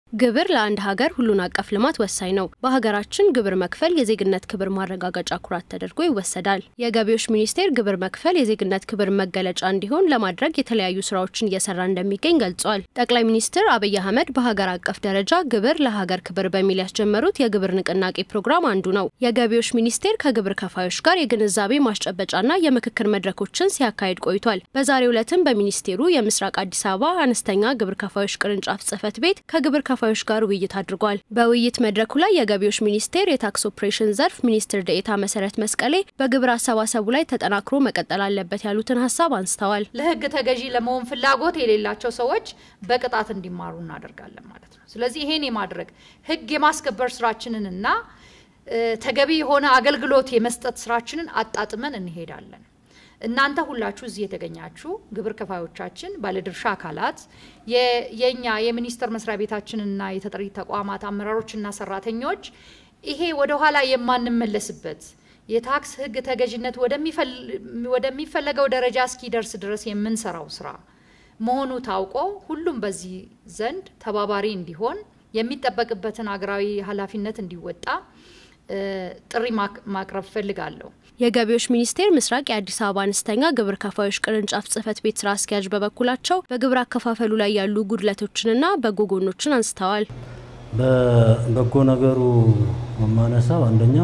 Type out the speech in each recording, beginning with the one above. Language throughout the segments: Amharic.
ግብር ለአንድ ሀገር ሁሉን አቀፍ ልማት ወሳኝ ነው። በሀገራችን ግብር መክፈል የዜግነት ክብር ማረጋገጫ ኩራት ተደርጎ ይወሰዳል። የገቢዎች ሚኒስቴር ግብር መክፈል የዜግነት ክብር መገለጫ እንዲሆን ለማድረግ የተለያዩ ስራዎችን እየሰራ እንደሚገኝ ገልጿል። ጠቅላይ ሚኒስትር አብይ አህመድ በሀገር አቀፍ ደረጃ ግብር ለሀገር ክብር በሚል ያስጀመሩት የግብር ንቅናቄ ፕሮግራም አንዱ ነው። የገቢዎች ሚኒስቴር ከግብር ከፋዮች ጋር የግንዛቤ ማስጨበጫና የምክክር መድረኮችን ሲያካሂድ ቆይቷል። በዛሬው ዕለትም በሚኒስቴሩ የምስራቅ አዲስ አበባ አነስተኛ ግብር ከፋዮች ቅርንጫፍ ጽህፈት ቤት ከግብር ከፋዮች ጋር ውይይት አድርጓል። በውይይት መድረኩ ላይ የገቢዎች ሚኒስቴር የታክስ ኦፕሬሽን ዘርፍ ሚኒስትር ደኤታ መሰረት መስቀሌ በግብር አሰባሰቡ ላይ ተጠናክሮ መቀጠል አለበት ያሉትን ሀሳብ አንስተዋል። ለህግ ተገዢ ለመሆን ፍላጎት የሌላቸው ሰዎች በቅጣት እንዲማሩ እናደርጋለን ማለት ነው። ስለዚህ ይሄን የማድረግ ህግ የማስከበር ስራችንንና ተገቢ የሆነ አገልግሎት የመስጠት ስራችንን አጣጥመን እንሄዳለን። እናንተ ሁላችሁ እዚህ የተገኛችሁ ግብር ከፋዮቻችን፣ ባለድርሻ አካላት፣ የኛ የሚኒስቴር መስሪያ ቤታችንና የተጠሪ ተቋማት አመራሮችና ሰራተኞች ይሄ ወደ ኋላ የማንመለስበት የታክስ ህግ ተገዥነት ወደሚፈለገው ደረጃ እስኪደርስ ድረስ የምንሰራው ስራ መሆኑ ታውቆ ሁሉም በዚህ ዘንድ ተባባሪ እንዲሆን የሚጠበቅበትን ሀገራዊ ኃላፊነት እንዲወጣ ጥሪ ማቅረብ ፈልጋለሁ። የገቢዎች ሚኒስቴር ምስራቅ የአዲስ አበባ አነስተኛ ግብር ከፋዮች ቅርንጫፍ ጽህፈት ቤት ስራ አስኪያጅ በበኩላቸው በግብር አከፋፈሉ ላይ ያሉ ጉድለቶችንና በጎ ጎኖችን አንስተዋል። በበጎ ነገሩ የማነሳው አንደኛው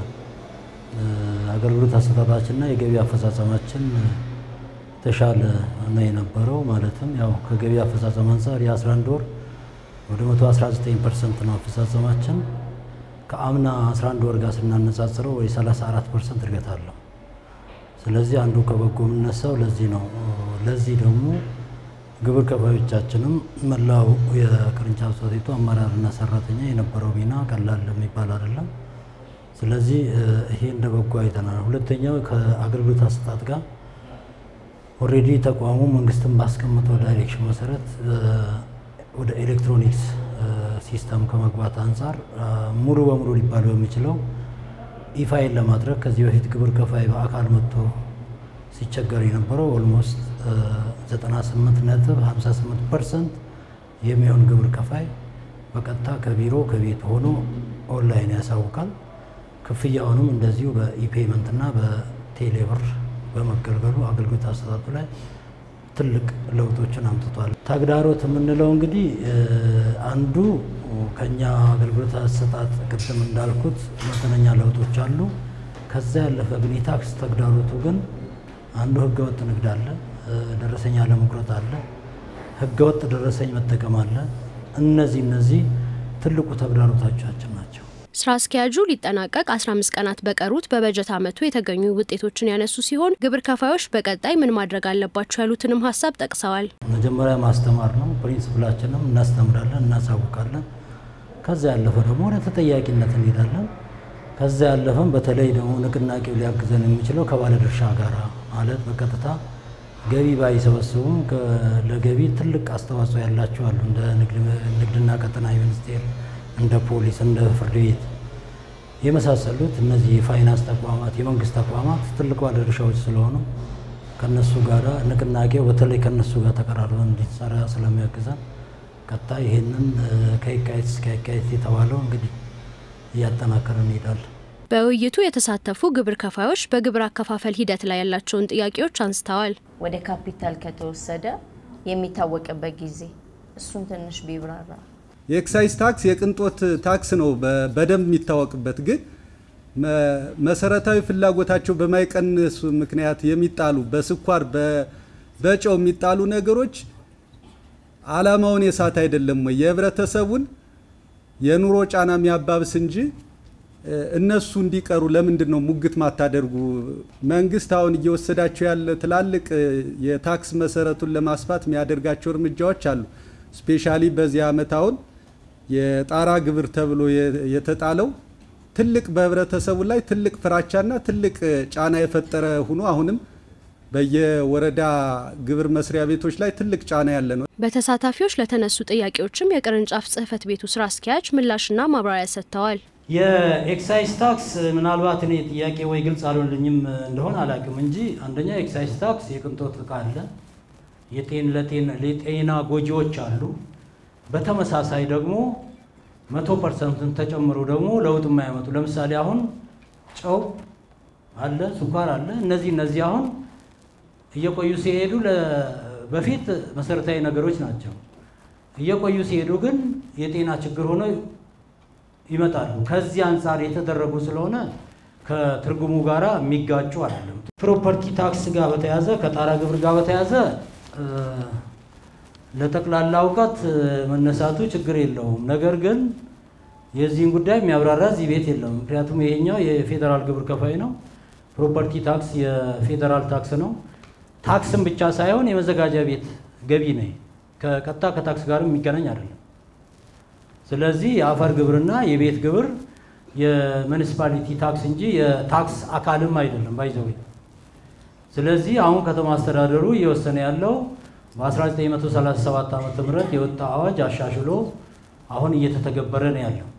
የአገልግሎት አሰጣጣችንና የገቢ አፈጻጸማችን የተሻለ ነው የነበረው። ማለትም ያው ከገቢ አፈጻጸም አንጻር የ11 ወር ወደ 119 ፐርሰንት ነው አፈጻጸማችን ከአምና 11 ወር ጋር ስናነጻጽረው ወይ 34 ፐርሰንት እድገት አለው። ስለዚህ አንዱ ከበጎ የምነሳው ለዚህ ነው። ለዚህ ደግሞ ግብር ከፋዮቻችንም መላው የቅርንጫፍ ጽሕፈት ቤቱ አመራርና ሰራተኛ የነበረው ሚና ቀላል የሚባል አይደለም። ስለዚህ ይሄ እንደ በጎ አይተናል። ሁለተኛው ከአገልግሎት አሰጣጥ ጋር ኦልሬዲ ተቋሙ መንግስትን ባስቀመጠው ዳይሬክሽን መሰረት ወደ ኤሌክትሮኒክስ ሲስተም ከመግባት አንጻር ሙሉ በሙሉ ሊባል በሚችለው ኢፋይል ለማድረግ ከዚህ በፊት ግብር ከፋይ በአካል መጥቶ ሲቸገር የነበረው ኦልሞስት 98 ነጥብ 58 ፐርሰንት የሚሆን ግብር ከፋይ በቀጥታ ከቢሮ ከቤት ሆኖ ኦንላይን ያሳውቃል። ክፍያውንም እንደዚሁ በኢፔመንት እና በቴሌብር በመገልገሉ አገልግሎት አሰጣጡ ላይ ትልቅ ለውጦችን አምጥቷል። ተግዳሮት የምንለው እንግዲህ አንዱ ከኛ አገልግሎት አሰጣጥ ቅድም እንዳልኩት መጠነኛ ለውጦች አሉ። ከዛ ያለፈ ግን የታክስ ተግዳሮቱ ግን አንዱ ህገወጥ ንግድ አለ፣ ደረሰኝ አለመቁረጥ አለ፣ ህገወጥ ደረሰኝ መጠቀም አለ። እነዚህ እነዚህ ትልቁ ተግዳሮቶቻችን ናቸው። ስራ አስኪያጁ ሊጠናቀቅ 15 ቀናት በቀሩት በበጀት ዓመቱ የተገኙ ውጤቶችን ያነሱ ሲሆን ግብር ከፋዮች በቀጣይ ምን ማድረግ አለባቸው ያሉትንም ሀሳብ ጠቅሰዋል። መጀመሪያ ማስተማር ነው። ፕሪንስፕላችንም እናስተምራለን፣ እናሳውቃለን። ከዛ ያለፈ ደግሞ ወደ ተጠያቂነት እንሄዳለን። ከዛ ያለፈም በተለይ ደግሞ ንቅናቄው ሊያግዘን የሚችለው ከባለድርሻ ጋር ማለት በቀጥታ ገቢ ባይሰበስቡም ለገቢ ትልቅ አስተዋጽኦ ያላቸው አሉ እንደ ንግድና ቀጠናዊ ሚኒስቴር እንደ ፖሊስ እንደ ፍርድ ቤት የመሳሰሉት እነዚህ የፋይናንስ ተቋማት የመንግስት ተቋማት ትልቅ ባለድርሻዎች ስለሆኑ ከነሱ ጋር ንቅናቄው በተለይ ከነሱ ጋር ተቀራርበን እንዲሰራ ስለሚያግዘን ቀጣይ ይህንን ከየካቲት እስከ የካቲት የተባለው እንግዲህ እያጠናከረ እንሄዳለን። በውይይቱ የተሳተፉ ግብር ከፋዮች በግብር አከፋፈል ሂደት ላይ ያላቸውን ጥያቄዎች አንስተዋል። ወደ ካፒታል ከተወሰደ የሚታወቅበት ጊዜ እሱን ትንሽ ቢብራራ የኤክሳይዝ ታክስ የቅንጦት ታክስ ነው በደንብ የሚታወቅበት። ግን መሰረታዊ ፍላጎታቸው በማይቀንሱ ምክንያት የሚጣሉ በስኳር በጨው የሚጣሉ ነገሮች አላማውን የሳት አይደለም ወይ? የህብረተሰቡን የኑሮ ጫና የሚያባብስ እንጂ እነሱ እንዲቀሩ ለምንድን ነው ሙግት ማታደርጉ? መንግስት አሁን እየወሰዳቸው ያለ ትላልቅ የታክስ መሰረቱን ለማስፋት የሚያደርጋቸው እርምጃዎች አሉ። ስፔሻሊ በዚህ ዓመት አሁን የጣራ ግብር ተብሎ የተጣለው ትልቅ በህብረተሰቡ ላይ ትልቅ ፍራቻና ትልቅ ጫና የፈጠረ ሆኖ አሁንም በየወረዳ ግብር መስሪያ ቤቶች ላይ ትልቅ ጫና ያለ ነው። በተሳታፊዎች ለተነሱ ጥያቄዎችም የቅርንጫፍ ጽህፈት ቤቱ ስራ አስኪያጅ ምላሽና ማብራሪያ ሰጥተዋል። የኤክሳይዝ ታክስ ምናልባት እኔ ጥያቄ ወይ ግልጽ አልሆንልኝም እንደሆነ አላውቅም እንጂ አንደኛ ኤክሳይዝ ታክስ የቅንጦት እቃ አለ፣ የጤን ለጤና ጎጂዎች አሉ። በተመሳሳይ ደግሞ መቶ ፐርሰንትን ተጨምሮ ደግሞ ለውጥ የማያመጡ ለምሳሌ አሁን ጨው አለ፣ ስኳር አለ። እነዚህ እነዚህ አሁን እየቆዩ ሲሄዱ በፊት መሰረታዊ ነገሮች ናቸው። እየቆዩ ሲሄዱ ግን የጤና ችግር ሆነው ይመጣሉ። ከዚህ አንጻር የተደረጉ ስለሆነ ከትርጉሙ ጋራ የሚጋጩ አይደለም። ፕሮፐርቲ ታክስ ጋር በተያዘ ከጣራ ግብር ጋር በተያዘ ለጠቅላላ እውቀት መነሳቱ ችግር የለውም። ነገር ግን የዚህን ጉዳይ የሚያብራራ እዚህ ቤት የለም። ምክንያቱም ይሄኛው የፌዴራል ግብር ከፋይ ነው። ፕሮፐርቲ ታክስ የፌዴራል ታክስ ነው። ታክስም ብቻ ሳይሆን የመዘጋጃ ቤት ገቢ ነው። ከቀጥታ ከታክስ ጋርም የሚገናኝ አይደለም። ስለዚህ የአፈር ግብርና የቤት ግብር የሙኒሲፓሊቲ ታክስ እንጂ የታክስ አካልም አይደለም ባይዘው። ስለዚህ አሁን ከተማ አስተዳደሩ እየወሰነ ያለው በ1937 ዓ ም የወጣ አዋጅ አሻሽሎ አሁን እየተተገበረ ነው ያለው።